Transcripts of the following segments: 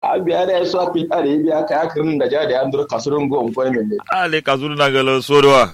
a biya da so a fi are biya ka yakirin da ja da an dur kasurun go on ko ne ale kazuru na galo sodowa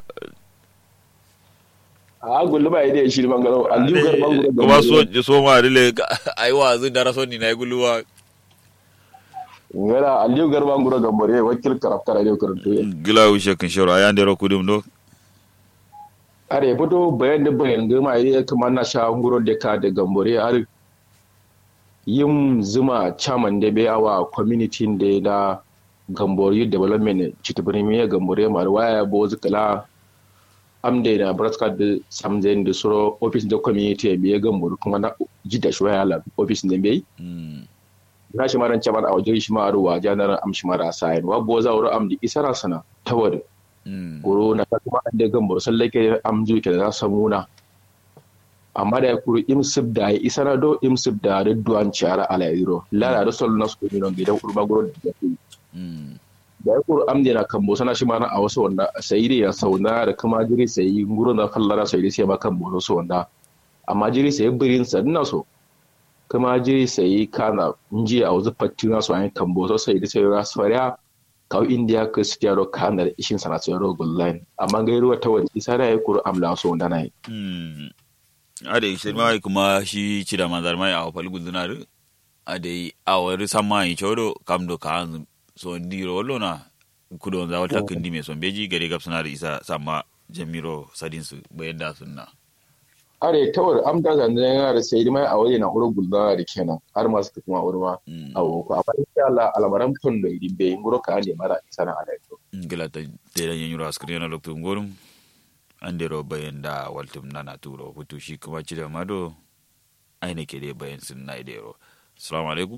a gullu ba ide shi bangaro alju gar bangaro kuma so so ma dile ai wa zu dara so ni na guluwa ngara alju gar bangaro gambore wakil karafta radio karanto gila wishe kan shoro ayan dero kudum do are fito bayan da bayan gama ya kamar na sha nguro da ka da gambore har yin zuma chairman da bai awa community da da gambore development chitibirimi ya gambore ma waya bo zikala amde na braska da samzen da suro office da community ya biya gambore kuma na jida shi waya la office da bai na shi maran chairman a wajen shi ma ruwa janar am shi mara sayin wa bo za wuro am di isara sana tawar goro na ta kuma an da gambar sallake amju ke da samuna amma da ya kuru imsib da ya isa na do imsib da da duwan ciara ala iro lara da sol na su ne gidan urba goro da ya da ya kuru amde na kambo sana shi mana a wasu wanda sai ya sauna da kuma jiri sai guro na kallara sai sai ba kambo so wanda amma jiri sai birin sa ina so kuma jiri sai kana nji a wasu fatina su an kambo so sai sai rasfariya kaw india ko sitiaro kanar ishin sana tsoro gullain amma gai ruwa ta wani isa da ya kuru amla so da nai ade shi mai kuma shi cida manzar mai a fal guduna ru ade a wari samma yi chodo kamdo ka an so ndiro lona kudo za wata kindi me son beji gare gab suna da isa samma jamiro sadin su bayan da sunna are tawar amda zanzan yana da sai mai a waje na huru gulda da kenan har masu ta kuma urma a woko amma insha Allah almaran ton da irin bai ngoro ka ne mara isa na ala to ngila ta de da yanyuro askri na lokto ngorum ande ro bayan da waltum nana turo hutu shi kuma ci da mado aine ke dai bayan sun na idero assalamu alaikum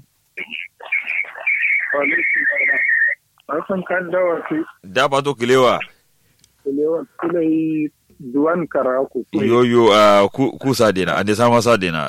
Asan kan dawa ki da ba to kilewa kulewa kulai duwan karaku yo yo uh, ku ku sadena ande sama sadena